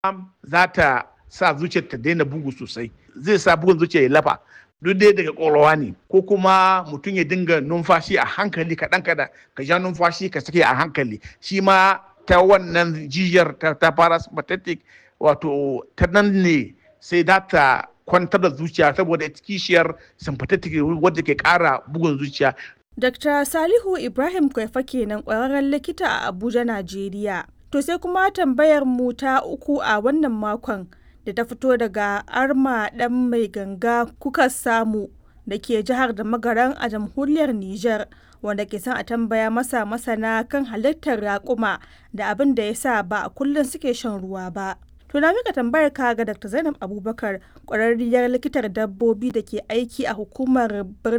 za ta sa zuciyar ta daina bugu sosai zai sa bugun zuciya ya lafa duk dai daga ƙwaƙwalwa ne ko kuma mutum ya dinga numfashi a hankali kaɗan kaɗan ka ja numfashi ka sake a hankali shi ma ta wannan jijiyar ta, ta parasympathetic wato ta nan ne sai za ta kwantar da zuciya saboda kishiyar sympathetic wadda ke ƙara bugun zuciya Dr. Salihu Ibrahim Kwaifa kenan ƙwararren likita a Abuja, Najeriya. To sai kuma tambayar mu ta uku a wannan makon da ta fito daga Arma ɗan mai ganga kuka samu da ke jihar da magaran a jamhuriyar Nijar wanda ke son a tambaya masa masana kan halittar raƙuma da abin da ya sa ba a kullum suke shan ruwa ba. To na mika tambayar ka ga Dr. Zainab Abubakar ƙwararriyar likitar dabbobi da ke aiki a hukumar birnin